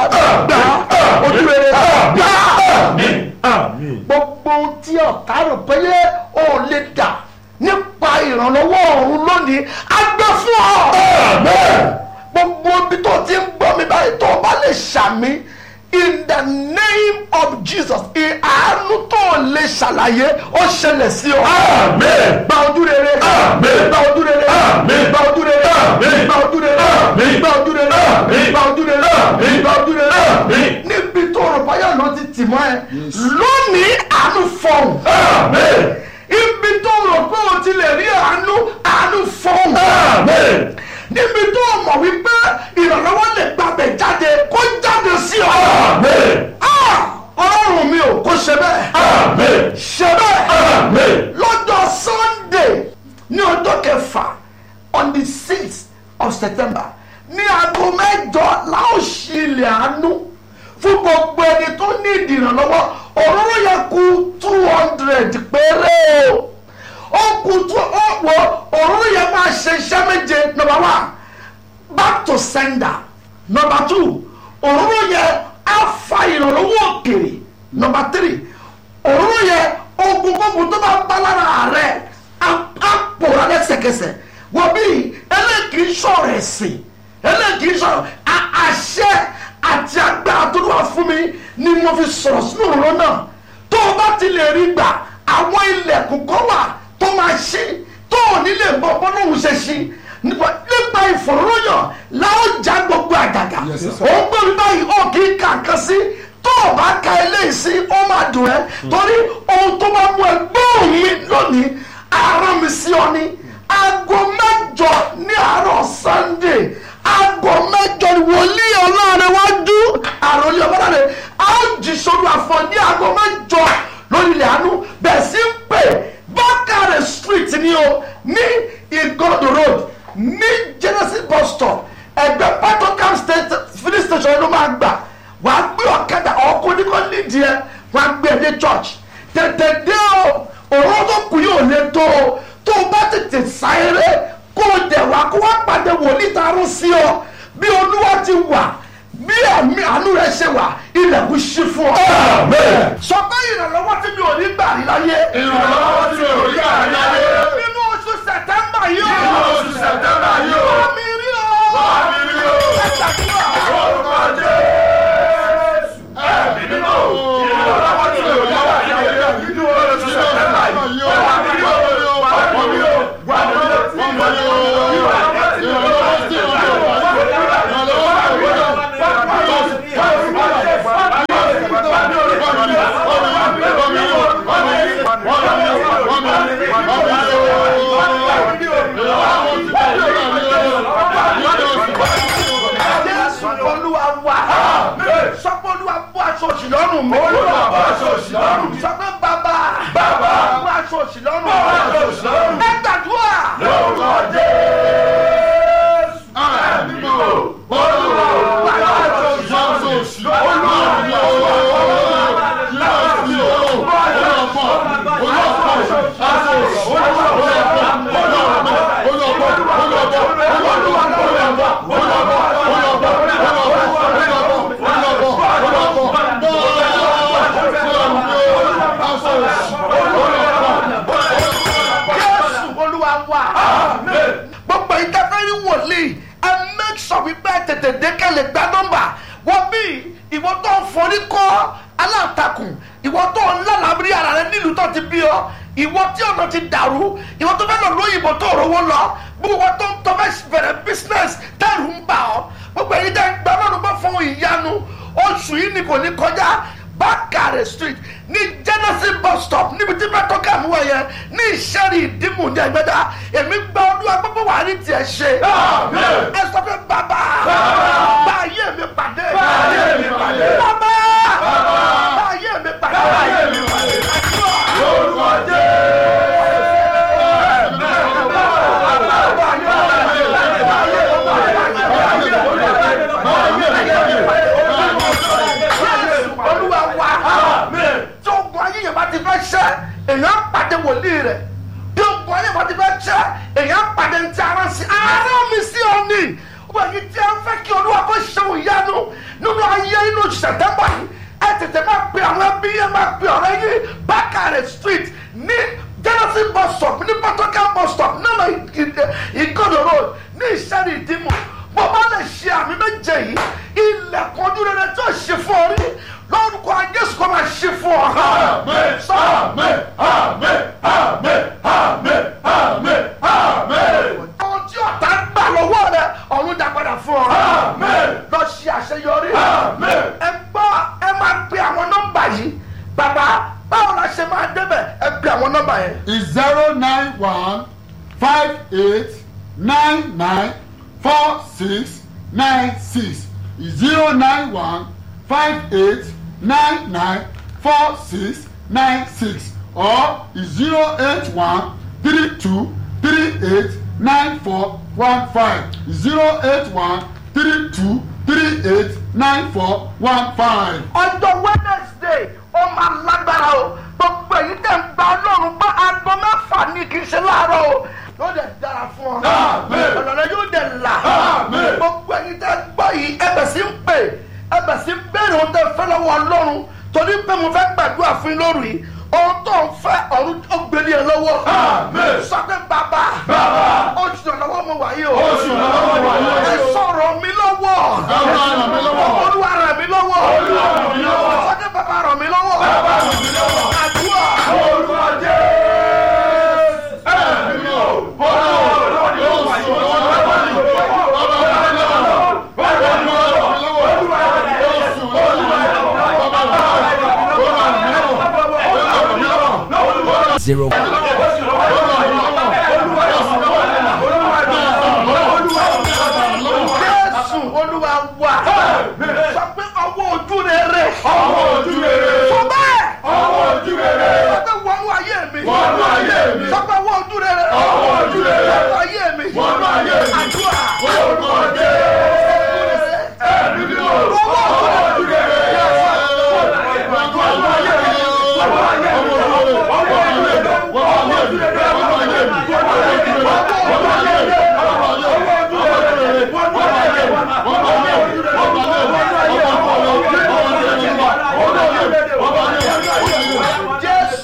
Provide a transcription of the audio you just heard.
gbà ojú rere gbà àmín gbogbo ohun tí ọ̀tá rò pé ó lè dà nípa ìrànlọ́wọ́ ọ̀run lónìí á gbé fún ọ. gbogbo ibi tó ti ń gbọ́ mi báyìí tó o bá lè ṣàmì in the name of Jesus ìhànú tó o lè ṣàlàyé ó ṣẹlẹ̀ sí ọ. Àmín. gba ojú rere Àmín. gba ojú rere Àmín. gba ojú rere Àmín. gba ojú rere Àmín. gba ojú rere Àmín. gba ojú rere Àmín. gba ojú rere Àmín. níbi tó rò báyọ̀ ló ti tì mọ́ ẹ lónìí àánú fọ̀hún àmín ibi tó rò pé o ti lè rí àánú àánú fọ́ọ̀mù. àmín níbi tó mọ̀ wípé ìrànlọ́wọ́ lè gbàgbẹ́ jáde kó jáde sí ọ. àmín Ah! ọlọ́run mi ò kó ṣe bẹ́ẹ̀. àmín ṣe bẹ́ẹ̀. àmín lọ́jọ́ sunday ní ọjọ́ kẹfà on the sixth of september ní aago mẹ́jọ láò ṣí ilẹ̀ àánú fún gbogbo ẹni tó ní ìdìrànlọ́wọ́ òróró yẹ kù two hundred péré o ó kù tó ó wọ òróró yẹ máa ṣe iṣẹ́ méje number one back to sender number two òróró yẹ á fa ìrànlọ́wọ́ òkèèrè number three òróró yẹ ogun gbogbo tó bá bá lára rẹ á á pòórá lẹ́sẹ̀kẹsẹ̀ wọ́n bí eléyìí sọ̀rọ̀ ẹ̀sìn eléyìí sọ̀rọ̀ a- àṣẹ àti agbára tó wà fún mi ni mo fi sọ̀rọ̀ sínú òróró náà tó o bá ti lè rí gbà àwọn ilẹ̀kùn kan wà tó máa ṣí tó ò ní lè gbọ́ bọ́nà òun ṣe ṣí nípa nípa ìfòróyàn láwọn já gbogbo àgàgà Yes, sir. ó ń gbé mi báyìí ó kì í kà kan sí tó o bá ka eléyìí sí ó máa dùn ẹ́ torí ohun tó máa mú ẹ gbóhùn mi lónìí ara mi sí ọ ní aago mẹ́jọ ní àárọ̀ sunday aago mẹ́jọ ni wòlíì ọlọ́run wájú àròlé ọmọdé a ó jí sórí àfọ ní aago mẹ́jọ lórí ilẹ̀ àánú bẹ́ẹ̀ sí ń pè bákàrẹ̀ street ni o ní igodo road ní genesis bus stop ẹgbẹ́ patokam state filling station ló máa gbà wàá gbé ọ̀kadà ọkùnrin kan nídìí ẹ wàá gbé ẹ dé church tètè dé o òró tó kù yóò lè tó o tó o bá tètè sáré kó o dẹ̀ wá kó wá pàdé wòlíì tarún sí ọ bí olúwa ti wà bí ẹ̀mí àánú rẹ ṣe wà ilẹ̀kùn ṣí fún ọ. Àmín. sọ pé ìrànlọ́wọ́ tí mi ò ní gbà rí láyé. ìrànlọ́wọ́ tí o rí àyáyé nínú oṣù sẹ̀tẹ́mbà yìí o. nínú oṣù sẹ̀tẹ́mbà yìí o wá mi rí o. wá mi rí o. ẹ ṣàdúrà. orúkọ jésù ẹ̀mí mímọ́ ìrànlọ́wọ́ tí o rí àyáyé nínú oṣù sẹ̀tẹ́mbà yìí o wá mi rí o wá mi rí o wá mi rí o wá mi rí o ìrànlọ́wọ́ tí o rí jésù olúwa wà. sọ pé olúwa bọ́ aṣọ òṣì lọ́rùn mi. Olúwa bọ́ aṣọ òṣì lọ́rùn mi. sọ pé bàbá. Bàbá. bọ́ aṣọ òṣì lọ́rùn mi. Bọ́ aṣọ òṣì lọ́rùn mi. ẹ gbàdúrà. lórúkọ jésù ẹ̀mí mímọ́ olúwa wá aṣọ òṣì lọ́rùn mi. jésù olúwa wà. gbogbo ìdáfẹ́rí wòlíì ẹ make sure wípé tètè dékẹ́lẹ̀ gba nọ́mbà wọ́n bí ìwọ tó ń forí kọ́ aláǹtakùn ìwọ tó ń lálàbírí ara rẹ nílùú tó ti bí ọ ìwọ tí ọ̀nà ti dàrú ìwọ tó fẹ́ lọ lóyìnbó tó rówó lọ gbogbo tó ń tọ́ fẹ́ bẹ̀rẹ̀ business tẹ́rù ń bà ọ́ gbogbo èyí tẹ́ ń gbà lọ́dún bá fún ìyanu oṣù yìí ni kò ní kọjá bákàrẹ̀ street ní genesis bus stop níbi tí bẹ́ẹ̀ tó kà mú ẹ yẹn ní ìṣẹ́rì ìdìmú ní ẹgbẹ́dá èmi gba olúwa gbogbo wà ní tiẹ̀ ṣe. Àmín. ẹ sọ pé bàbá bá ayé mi pàdé. Bá ayé mi pàdé. bàbá bá ayé mi pàdé. Bá ayé mi pàdé. lórúkọ olúwa wa tí ogun ayé yẹn bá ti fẹ́ ṣẹ́ èèyàn pàdé wòlíì rẹ̀ bí ogun ayé bá ti fẹ́ ṣẹ́ èèyàn pàdé ntí ara sí ara mi sí ọ ní wọ́n yìí tí a ń fẹ́ kí olúwa kó ṣeun ìyanu nínú ayé inú sẹ̀tẹ́mbà yìí ẹ tètè máa pe àwọn ẹbí yẹn máa pe ọ̀rẹ́ yìí bákàrẹ̀ street ní genesis bus stop ní patokan bus stop nínú ìgòdò road ní ìṣẹ́ni ìdìmọ̀ bó bá lè ṣe àmì méje yìí ilẹ̀kùn ojú rere tó ṣe fún ọ rí lórúkọ jésù kó máa ṣe fún ọ. Amen. Amen. Amen. Amen. Amen. Amen. Amen. ohun tí ọ̀tá ń gbà lọ́wọ́ rẹ ọ̀run dá padà fún ọ. Amen. lọ ṣe àṣeyọrí. Amen. ẹ gbọ́ ẹ máa pe àwọn nọ́mbà yìí bàbá báwo la ṣe máa débẹ̀ ẹ pe àwọn nọ́mbà yẹn. is zero nine one five eight nine nine four six nine six zero nine one five eight nine nine four six nine six or zero eight one three two three eight nine four one five zero eight one three two three eight nine four one five. ọjọ́ wednesday ó máa lágbára o gbogbo èyí tẹ̀ ń gba ọlọ́run gbọ́ aago mẹ́fà ní kì í ṣe láàárọ̀ o yóò dẹ̀ dára fún ọ. Àmín. ọ̀nà yóò dẹ̀ là. Àmín. gbogbo èyí tẹ̀ gbọ́ yìí ẹbẹ̀ sí ń pè ẹbẹ̀ sí ń béèrè ohun tẹ̀ fẹ́ lọ́wọ́ ọlọ́run torí pé mo fẹ́ gbàdúrà fún yín lóru yìí ohun tó ń fẹ́ ọ̀run ó gbélé ẹ lọ́wọ́. Àmín. sọ pé bàbá Bàbá. oṣù ìrànlọ́wọ́ mo wà yìí o. Oṣù ìrànlọ́wọ́ mo wà yìí o. ẹ sọ̀rọ̀ mi lọ́wọ́. Bàbá ràn mí lọ́wọ́. olúwa ràn mí lọ́wọ́. Olúwa ràn mí lọ́wọ́. sọ pé bàbá ràn mí lọ́wọ́. Bàbá ràn mí lọ́wọ́. àdúrà. Orúkọ Jésù. Ẹ̀mí mi ò. Olúwa lọ́wọ́ ni ó wà yìí. Olúwa lọ́wọ́ ni ó wà yìí. Bàbá ràn mí lọ́wọ́. Bàbá ràn mí lọ́wọ́. Olúwa ràn mí lọ́wọ́. Olúwa ràn mí lọ́wọ́. Bàbá ràn mí lọ́wọ́. Olúwa ràn mí lọ́wọ́. Olúwa ràn mí lọ́wọ́. zero